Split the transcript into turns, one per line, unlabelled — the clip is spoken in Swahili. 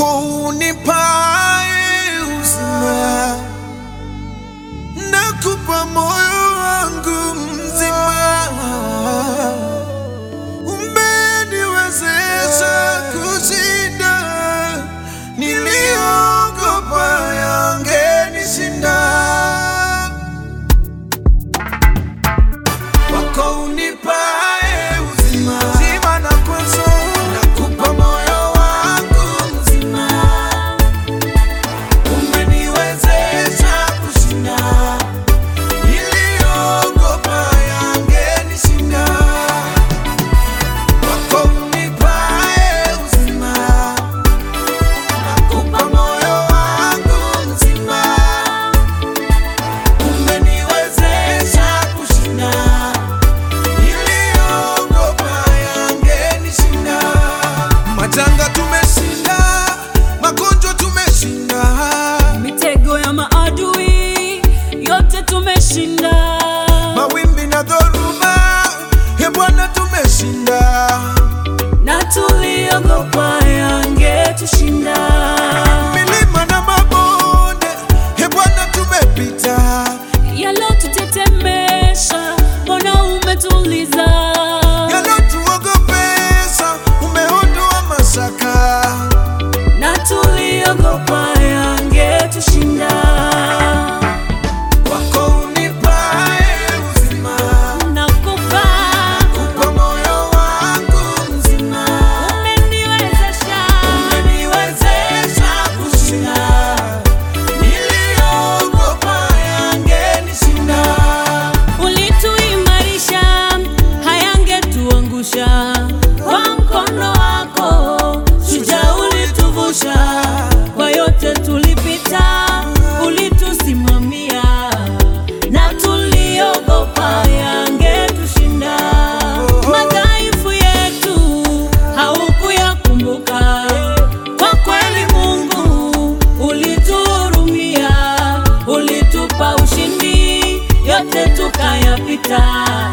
wako unipae uzima, nakupa moyo wangu mzima, umeniwezesha kushinda niliogopa yangenishinda. wako unipae uzima, uzima na kwanza nakupa moyo wangu mzima, umeniwezesha kushinda niliogopa yangenishinda. Wako unipae uzima, nakupa moyo wangu mzima, umeniwezesha kushinda Niliogopa yangenishinda. Majanga tumeshinda, magonjwa tumeshinda,
Mitego ya maadui yote tumeshinda,
mawimbi na dhoruba, e Bwana tumeshinda.
na tuliogopa yangetushinda.
Milima na mabonde, e Bwana tumepita.
Yalotutetemesha, mbona umetuliza?
Yalotuogopesha, umeondoa mashaka.
Na tuliogopa yangetushinda.
Wako unipae uzima,
Nakupa,
kupa moyo wangu mzima.
umeniwezesha,
Umeniwezesha kushinda niliogopa yangenishinda.
ulituimarisha, hayangetuangusha. Kwa mkono wako shujaa ulituvusha, kwa yote tulipita, ulitusimamia na tuliogopa yangetushinda. Madhaifu yetu haukuyakumbuka, kwa kweli Mungu ulituhurumia, ulitupa ushindi, yote tukayapita.